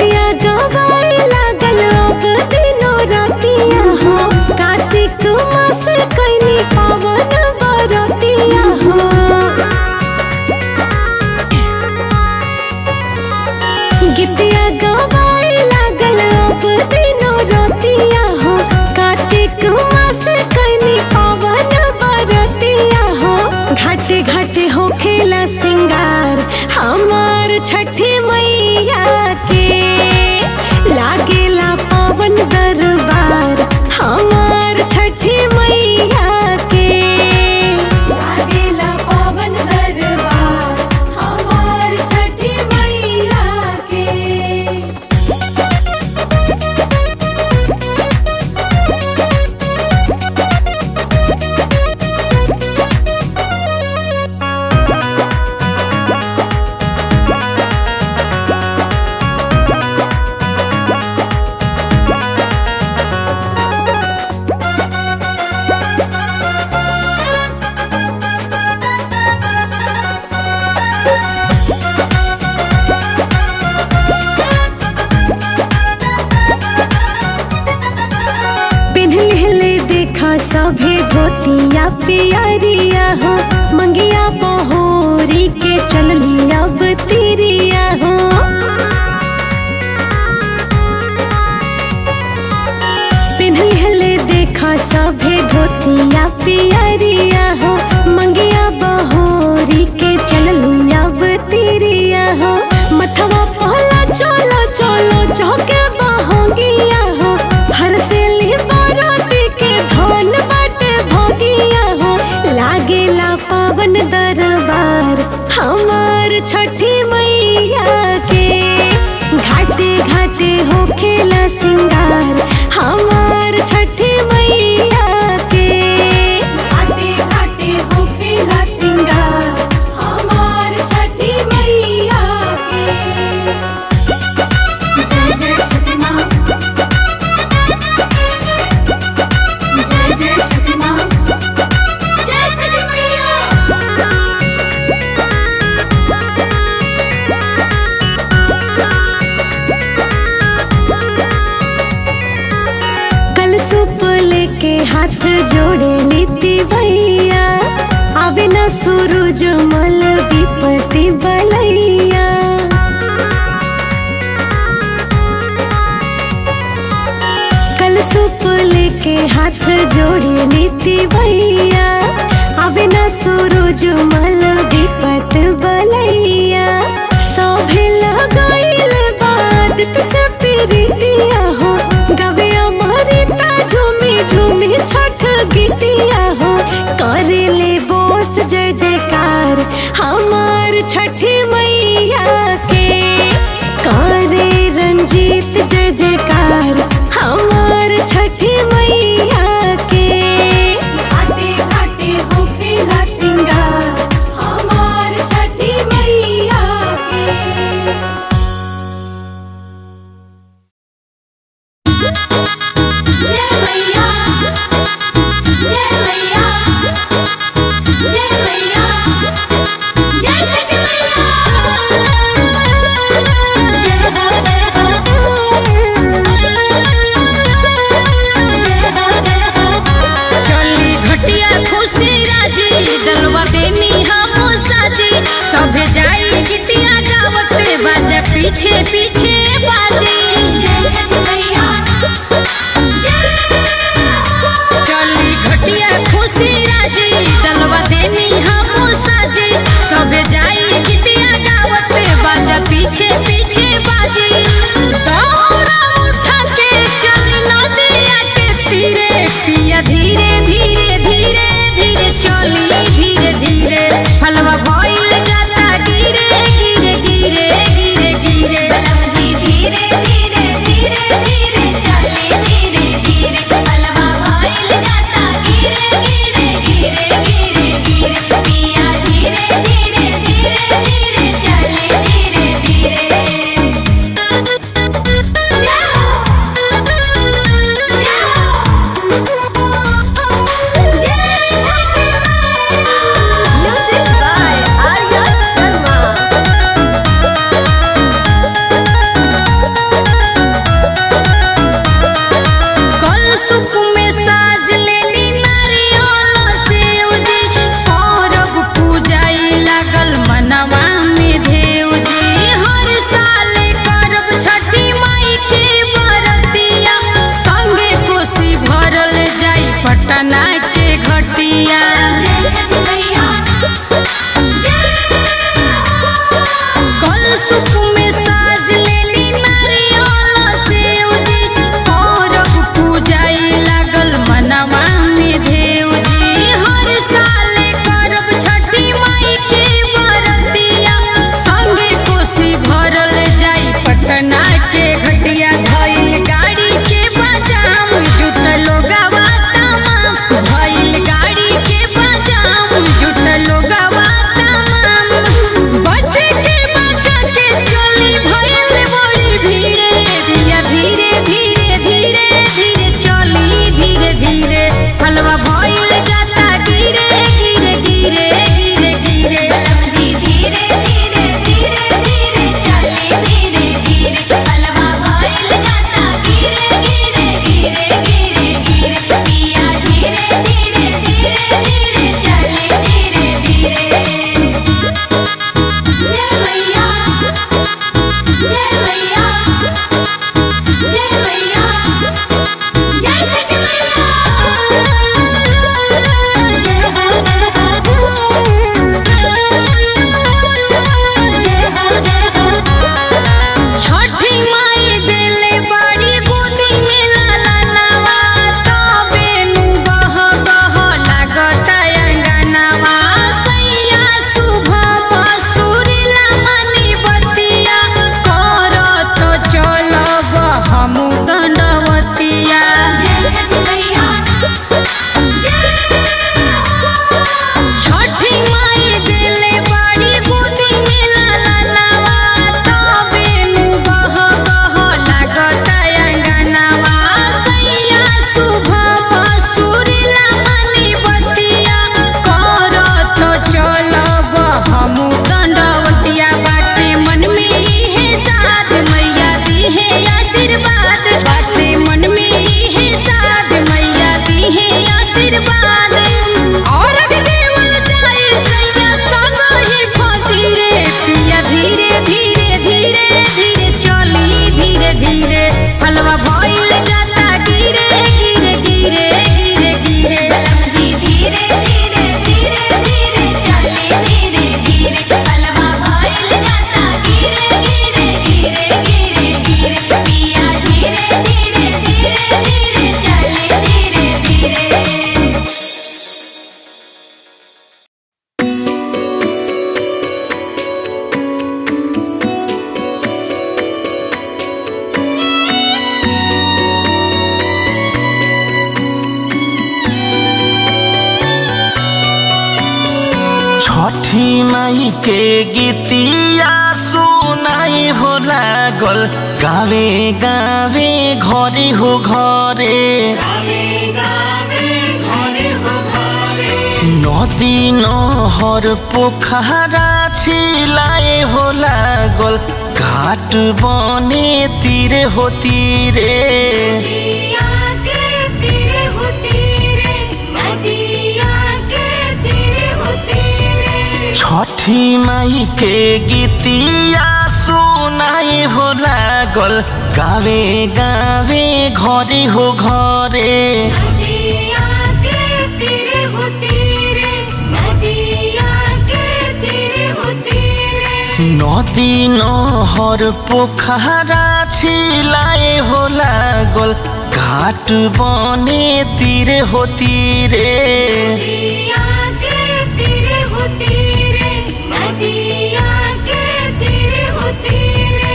गीतिया गवाए लागल अब दिनो रातिया हो कार्तिक मास कैनी पावन बरतिया हो गीतिया गवाए लागल अब दिनो रातिया हो कार्तिक मास कैनी पावन बरतिया हो घाटे घाटे हो खेला सिंगार हमार छठी मैया के लागेला पावन दरबार हमार छठी मैया के लागेला पावन दरबार हमार छठी मैया के पिन्हले देखा सभे धोतिया पियरिया हो मंगिया बहोरी के चलनी अब तिरिया हो पिन्हले देखा सभे धोतिया पियरिया हो मंगिया बहोरी के चलनी अब तिरिया हो मथवा पहला चलो चलो चौके बहोगिया हो हर से बाराती के धन बाटे भोगिया हो लागेला पावन दरबार हमार छठी मैया के घाटे घाटे हो खेला सिंगार हमार छठी मैया के घाटे घाटे हो खेला सिंगार हमार छठी मैया के जय जय छठी माँ जय जय छठी माँ जय छठी मैया कल सुप लेके हाथ जोड़े नीति भैया आवे न सूरज मल विपति बलैया कल सुप लेके हाथ जोड़े नीति भैया आवे न सूरज मल विपत बलैया सभे लगाइल बात से प्रीतिया हो गवे अमृता झूमी झूमी छठ गीतिया हो करे ले बोस जय जयकार हमार छठी मैया के करे रंजीत जय जयकार हमार छठी मैया के घाटे घाटे हो खेला सिंगार हमार छठी मैया के जय मैया जय मैया जय मैया जय छठी मैया जय हो जय हो पटना के घटिया धइल गाड़ी के बजाम जुट लोगवा तमाम भइल गाड़ी के बजाम जुट लोगवा तमाम बचे के बचा के चली भइल बड़ी भीड़े बिया धीरे धीरे धीरे धीरे चली धीरे धीरे हलवा भइल जाता गिरे गिरे गिरे गिरे गिरे जी धीरे धीरे धीरे धीरे चले धीरे धीरे अलवा भइल जाता गिरे गिरे गिरे गिरे गिरे पिया धीरे धीरे धीरे धीरे चले धीरे धीरे जय मैया जय मैया जय मैया जय छठ मैया जय हो जय हो जय हो जय हो छठी माई देले बाड़ी गोदी में लाला नवा तबे नु गह गह लागता अंगनवा सैया शुभ मसूरिला मनी बतिया करत चलब हमू दंडवतिया जय छठ मैया छठी माई देले बाड़ी गोदी में लाला नवा तबे नु गह गह लागता अंगनवा सैया शुभ मसूरिला मनी बतिया करत चलब हमू दंडवतिया बाटे मन में इहे साथ मैया दिहे आशीर्वाद बाटे मन में इहे साथ मैया दिहे आशीर्वाद और देवल जाए सैया संग ही फजीरे पिया धीरे धीरे धीरे धीरे चली धीरे धीरे हलवा भइल जाता गिरे गिरे गिरे गिरे गिरे जी धीरे धीरे धीरे धीरे चले धीरे धीरे अलवा भइल जाता गिरे गिरे गिरे गिरे गिरे पिया धीरे धीरे धीरे धीरे चले धीरे धीरे छठी माई के गीतिया सुनाई हो लागल गावे गावे घरे हो घरे नदी নহর পোখারা ছিলাए हो लागल घाट बने तीरे हो तीरे नदिया के तीरे हो तीरे नदिया के तीरे हो तीरे छठी माई के गीतिया सुनाए हो लागल गावे गावे घरे हो घरे नदिया के तीरे हो तीरे नदिया के तीरे हो तीरे नदी নহর পোখারা ছিলাए हो लागल घाट बने तीरे हो तीरे नदिया के तीरे हो तीरे नदिया के तीरे हो तीरे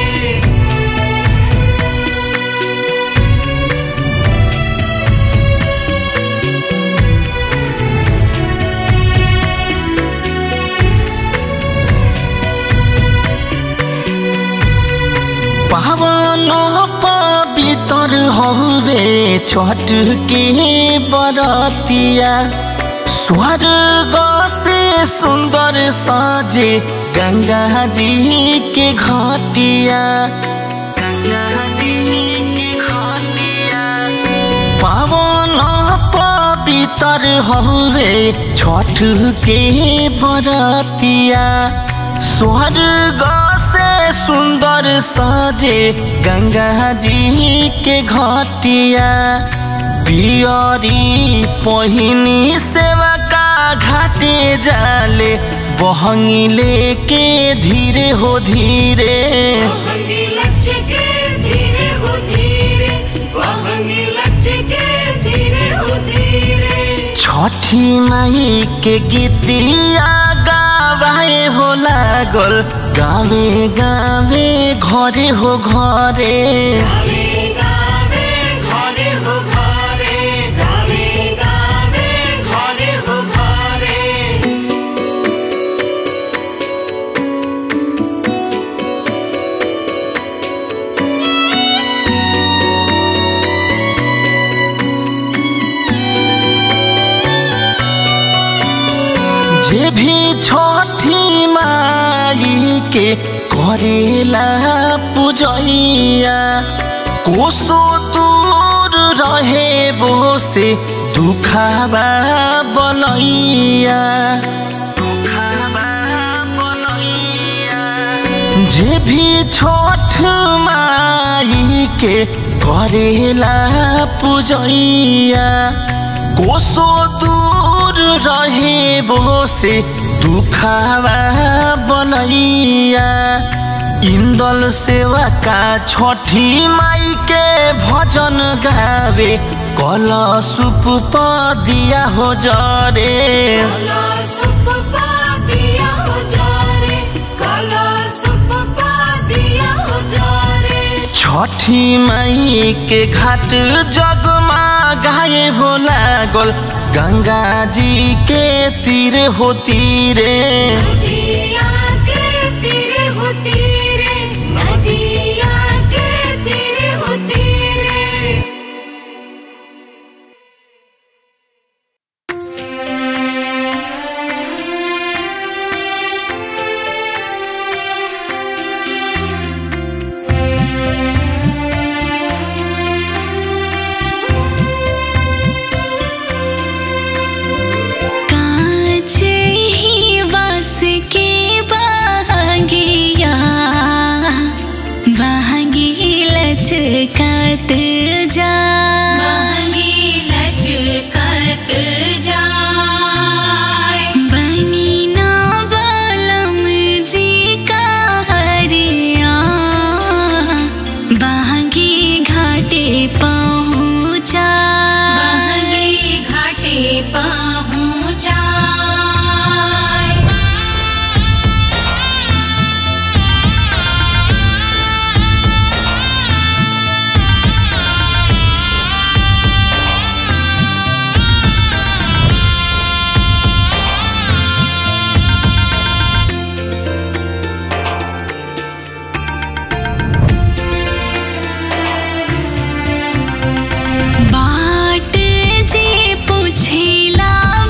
पावन पवित्र हौरे छठ के बरतिया स्वर्ग से सुंदर साजे गंगा जी के घाटिया गंगा जी के घाटिया पावन पवित्र हौरे छठ के बरतिया स्वर्ग से सुंदर साजे गंगा जी के घाटिया पियरी पहिनी सेवा का घाटे जाले बहंगी लेके धीरे हो धीरे वहंगी लक्ष्य के धीरे हो धीरे वहंगी लक्ष्य के धीरे हो धीरे छठी माई के गीतिया गावाए हो लागल गावे गावे घरे हो घरे जे भी छठी माई के करेला पूजैया कोसो दूर रहे वो से दुखाबा बनैया जे भी छठ माई के करेला पूजैया कोसो दूर रहे वो से दुखावा बनैया इंदल सेवा का छठी माई के भजन गावे कल सुप दिया हो जरे छठी माई के घाट जगमा गाए हो लागल गंगा जी के तीर हो तीरे कांचे ही बास के बागिया बागी लचकत जा बनी ना बालम जी का हरिया बागी घाटे पहुँचा घाटे पहुँचा बाट जे पुछिला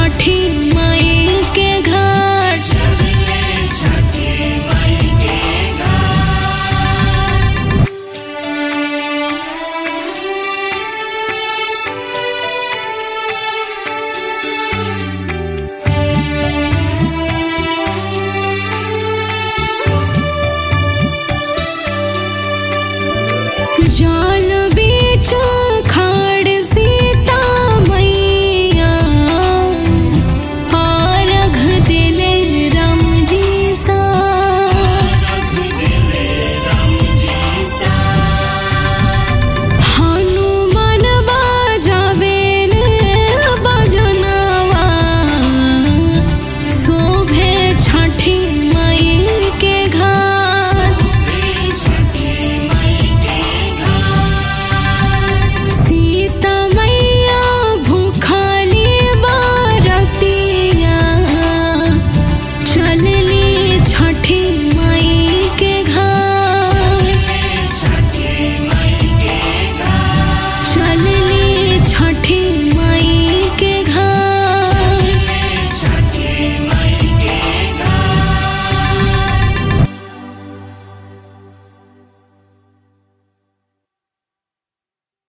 छठी